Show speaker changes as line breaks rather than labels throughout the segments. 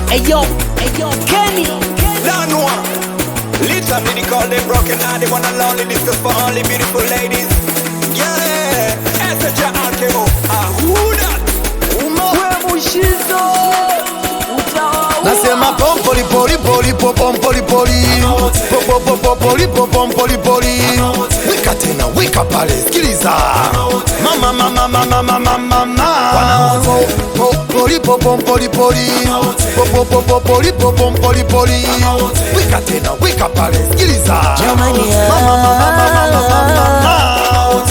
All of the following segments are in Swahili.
Ayo, ayo, Kenny.
Lanwa. Literally they call them broken heart, they wanna lonely this is for only beautiful ladies. Yeah, SH RKO. Ah, who that? Uma.
We Mushizo. Utawaua.
Nasema pompoli poli poli po pompoli poli po po po po poli po pompoli poli wika tena wika pale sikiliza mama mama mama mama mama Po- poli po pompoli poli po po po po poli po pompoli poli wika tena wika pale sikiliza
Jamani,
mama mama mama mama mama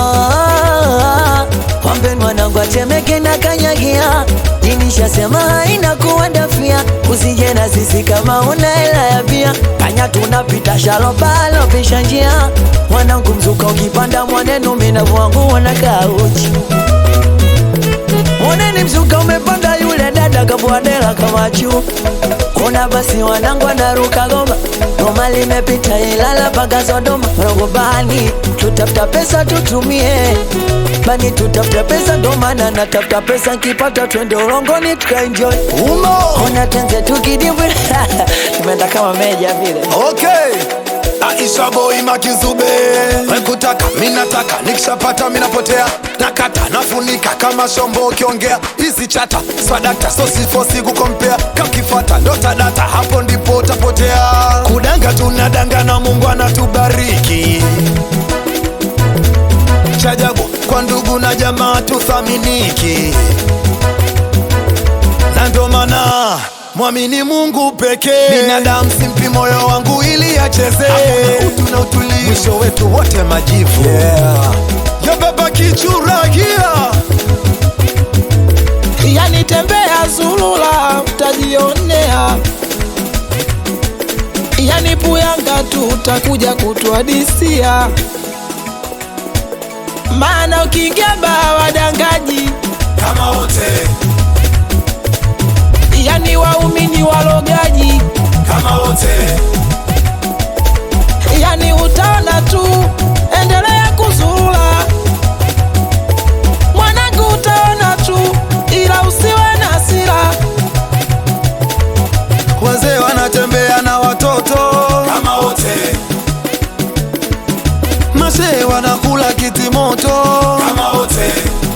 Wambe mwanangu atemeke na kanyagia Jinishasema haina kuwandafia Usije na sisi kama una hela ya bia Kanya tunapita shalobalo pisha njia Mwanangu mzuka ukipanda mwanenu minavu wangu wanakaa uchi Mwaneni mzuka umepanda yule dada kabwadela kama juu Kuna basi wanangu anaruka goma Goma limepita Ilala mpaka Sodoma Rogobani tutafuta pesa tutumie Bani tutafuta pesa ndo maana natafuta pesa nkipata twende ulongoni tukaenjoy
umo
Ona tenze tukidibwi Tumeenda kama meja vile
Okay. Aisha boy makizube wekutaka minataka nikishapata minapotea nakata nafunika kama shombo ukiongea hizi chata swadakta sosifosi kukompea kakifata ndotadata hapo ndipo utapotea kudanga tunadanga na mungu anatubariki chajabu kwa ndugu na jamaa tuthaminiki na ndo maana mwamini Mungu pekee. Binadamu simpi moyo wangu ili acheze, utu na utulivu, mwisho wetu wote majivu. Yeah. Yo baba kichuragia
yani tembea zulula utajionea yani puyanga tu utakuja kutuadisia maana ukiingia baa wadangaji
kama wote,
yani waumini walogaji
kama wote,
yani utaona tu endelea kuzurula mwanangu utaona tu ila usiwe na hasira
wazee wanatembea na watoto kama wote, masee wanakula kitimoto kama wote,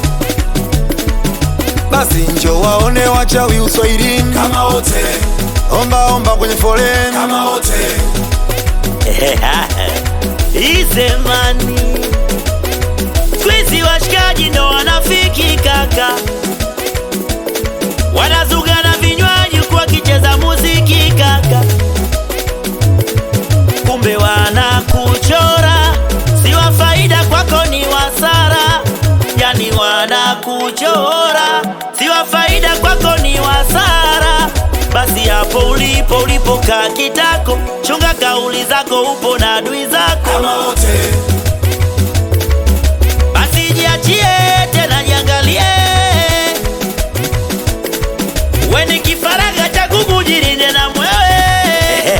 basi njo waone wachawi uswahilini kama wote, omba omba kwenye foleni kama wote.
Izemani Squeezy washikaji ndo wanafiki kaka Wanazuga na vinywaji kwa kicheza muziki kaka Kumbe wanakuchora Si wa faida kwako ni wasara Yani wanakuchora Si wa faida kwako ni wasara Basi hapo ulipo ulipokaa kitako Chunga kauli zako upo na adui zako
kama wote,
basi jiachie tena jiangalie weni kifaraga cha kukujirinde na mwewe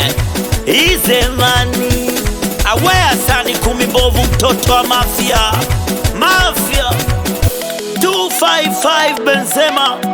izemani awea sani kumi mbovu mtoto wa mafia mafia 255 benzema